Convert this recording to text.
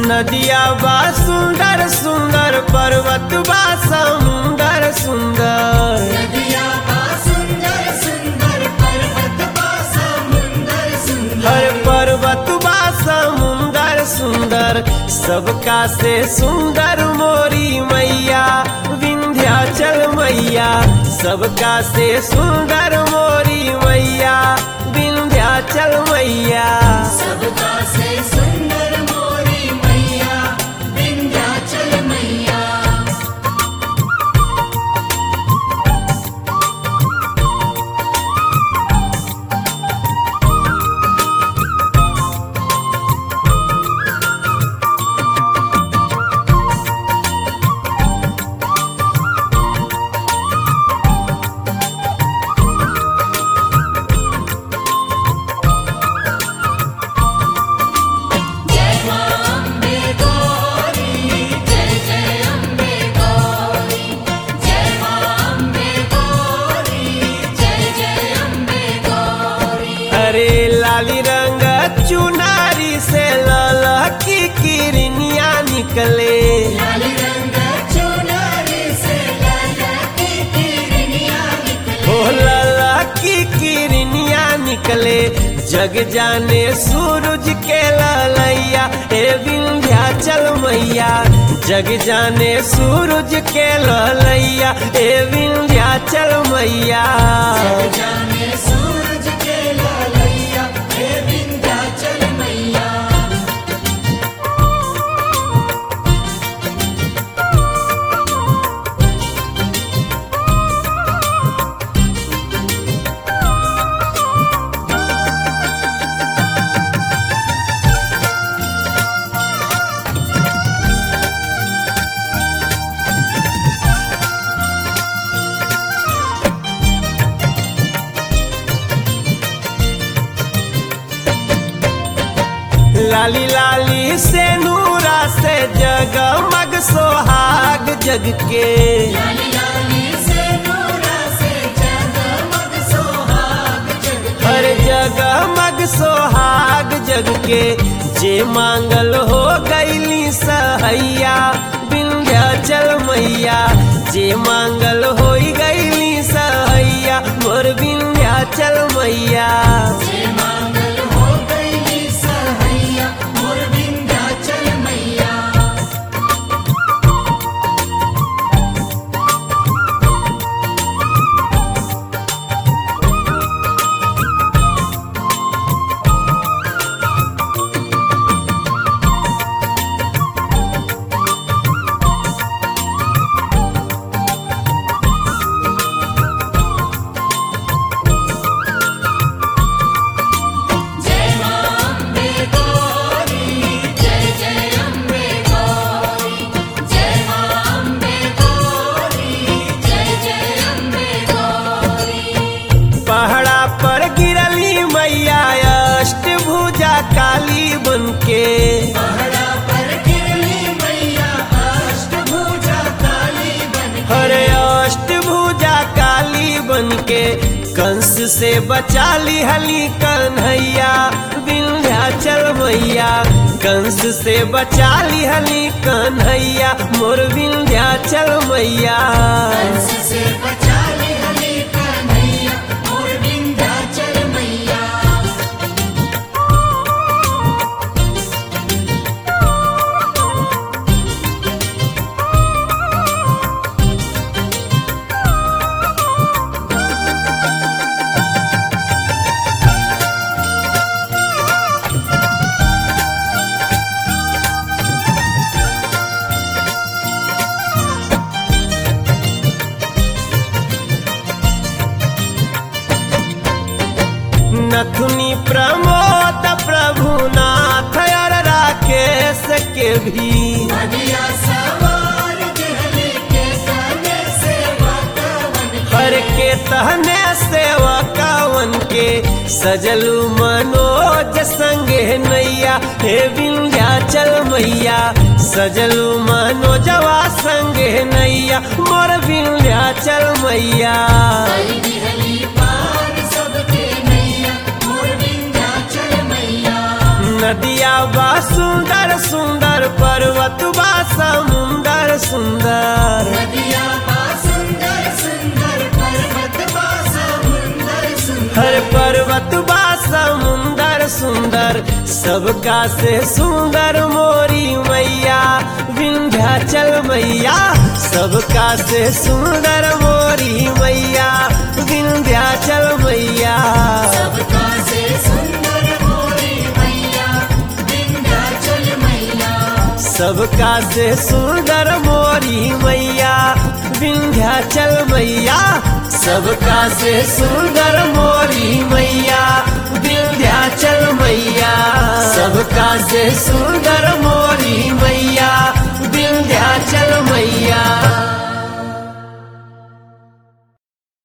नदिया बा सुंदर सुंदर पर्वत बा समुंदर सुंदर नदिया बा सुंदर सुंदर पर्वत बा समुंदर सुंदर हर पर्वत बा समुंदर सुंदर सबका से सुंदर मोरी मैया विंध्याचल मैया सबका से सुंदर मोरी मैया विंध्याचल मैया सबका से सुंदर मोरी मैया विंध्याचल मैया जय मां अम्बे गौरी जय जय अम्बे गौरी जय मां अम्बे गौरी जय जय अम्बे गौरी अरे लाली रंग चुनारी से लाला की किरनिया निकले लाल रंग चुनरी से लाला की किरनिया निकले ओ लाला की किरनिया निकले जग जाने सूरज के ललैया ए विंध्याचल मैया जग जाने सूरज के ललैया ए विंध्याचल मैया जाने सूरज के लालैया हे विंध्याचल मैया लाली लाली से नूरा से जगमग सोहाग जग के लाली लाली से नूरा से जगमग सोहाग जग हर जगमग सोहाग जग के जे मांगल हो गईली सहैया विंध्याचल मैया जे मांगल हो गईली सहैया मोर विंध्याचल मैया जे मांगल हो गई सहैया मोर विंध्याचल मैया जय मां अम्बे गौरी जय जय अम्बे गौरी जय मां अम्बे गौरी जय जय अम्बे गौरी पहाड़ा पर गिरली मैया अष्टभुजा काली बनके पहाड़ा पर गिरली मैया अष्टभुजा काली बन हरे अष्टभुजा काली बनके कंस से बचा ली हली कन्हैया विंध्याचल मैया कंस से बचा ली हली कन्हैया मोर विंध्याचल मैया कंस से बचा ले हले कन्हैया मोर विंध्याचल मैया नथुनी प्रमोद प्रभुनाथ और राकेश के भी नदिया सवार जहले के तने सेवा कवन हर के तहने सेवा कावन के सजलू मनोज संगे नैया हे विंध्याचल मैया सजलू मनोजवा संगे नैया मोर विंध्याचल मैया हरी बिहली पार सबके नैया मोर विंध्याचल मैया नदिया बा सुंदर सुंदर पर्वत बा समुंदर सुंदर नदिया बा सुंदर सुंदर पर्वत बा समुंदर सुंदर हर पर्वत बा समुंदर सुंदर सबका से सुंदर मोरी मैया विंध्याचल मैया सबका से सुंदर मोरी मैया विंध्याचल मैया सबका से सुंदर मोरी मैया विंध्याचल मैया सबका से सुंदर मोरी मैया विंध्याचल मैया सबका से सुंदर मोरी मैया विंध्याचल मैया सबका से सुंदर मोरी मैया